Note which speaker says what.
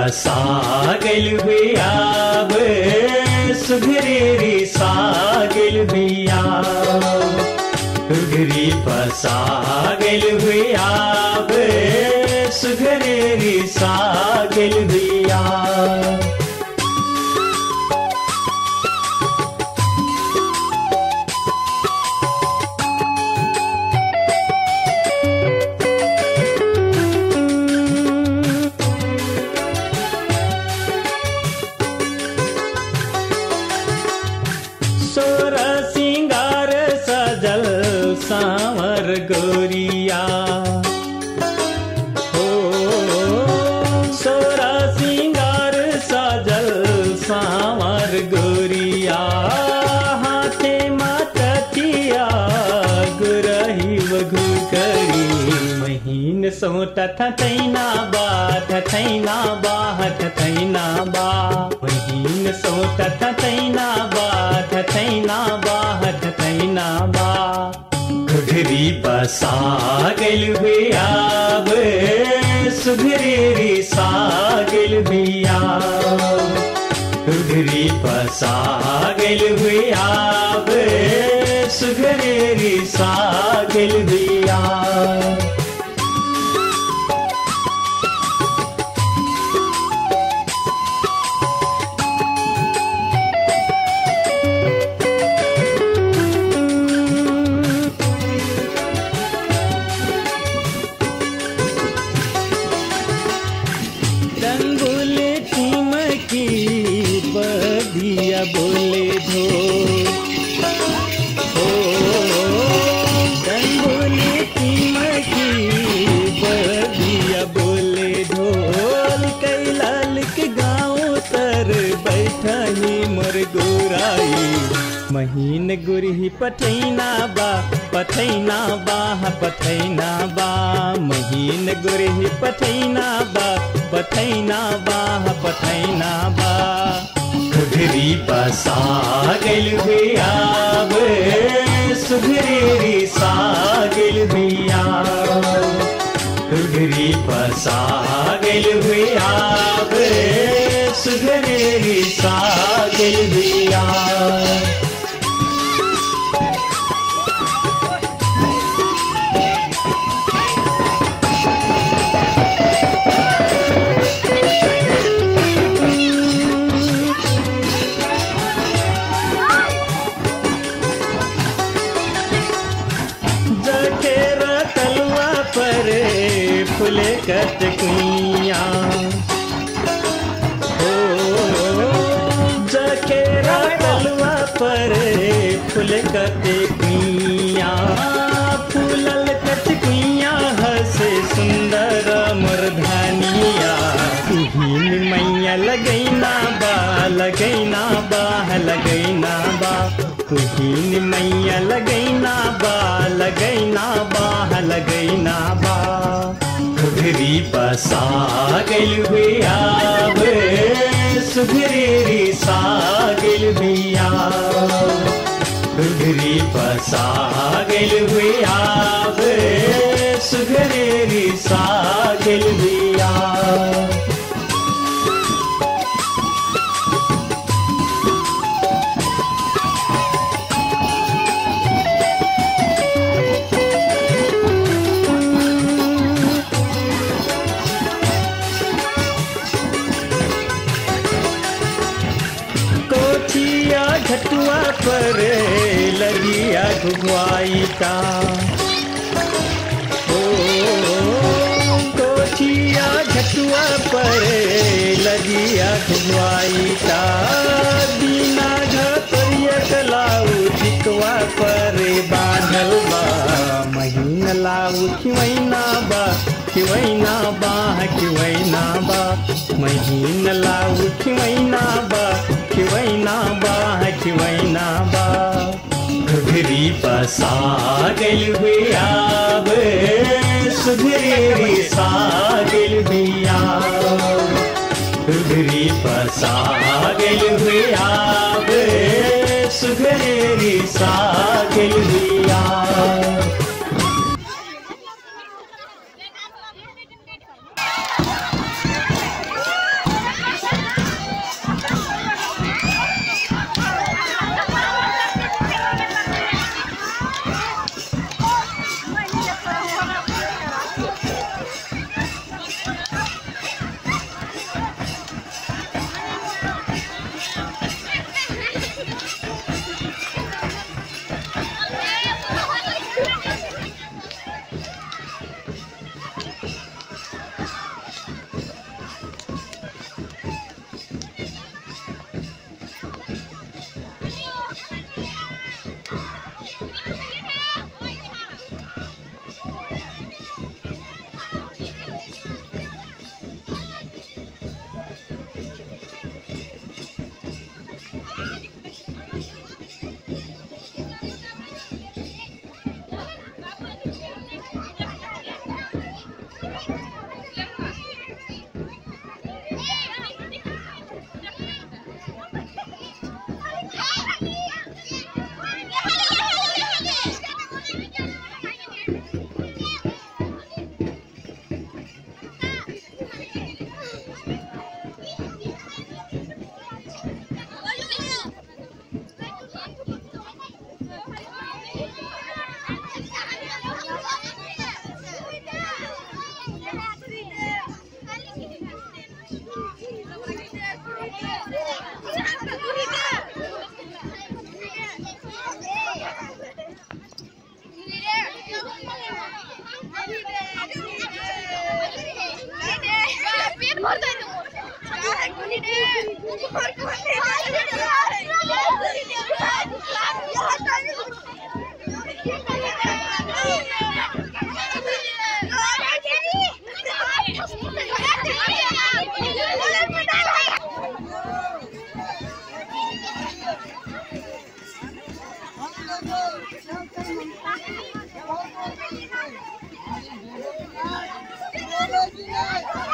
Speaker 1: बसा गइल बियाब सुघरेरी सा गइल बियाब सुघरी बसा गइल बियाब सुघरेरी सा गइल बियाब सोर सिंगार सजल सावर गोरिया हो सोर सिंगार सजल सावर गोरिया हाथे मततिया गुरही वघु करी महीन सोट थैना बा थैना बा थैना बा महीन सोट थैना बा थैना बा थैना बा घुघरी बसा गइल बियाब सुघरेरी सा गइल बियाब घुघरी बसा गइल बियाब सुघरेरी सा गइल बियाब डंगुल टीमकी बदिया बोले धो हो डंगुल टीमकी बदिया बोले ढोल कैलाल के गाँव तर बैठनी मोर गोराई महीन गुरही पठैना बा पठैना बा पठैना बा महीन गुरही पठैना बा पठैना बा पठैना बा घुघरी बसा गइल बियाब सुघरेरी सा गइल बियाब घुघरी बसा गइल बियाब सुघरेरी सा गइल बियाब जखेरा तलवा पर फुले कटकुइया हो जखेरा तलवा पर फुले कटकुइया फूलल कटकुइया हसे सुंदर मरधानिया तुहिन मैया लगैना बा लगैना बा लगैना बा तुहिन मैया लगैना बा लगैना बा लगैना बा घुघरी बसा गइल बियाब सुघरेरी सा गइल बियाब घुघरी बसा गइल बियाब सुघरेरी सा गइल बियाब कोचिया घटुआ पर लगिया घुगवाई का ओ कोचिया घटुआ पर लगिया घुगवाई का बिना घतरिया कलाऊ टिकवा पर बांधल बा महीन लाऊ खिवैना बा खिवैना बा खिवैना बा महीन लाऊ खिवैना बा खिवैना बा खिवैना बा घुघरी बसा गइल बियाब सुघरेरी सा गइल बियाब घुघरी बसा गइल बियाब सुघरेरी सा गइल बियाब
Speaker 2: Thank you.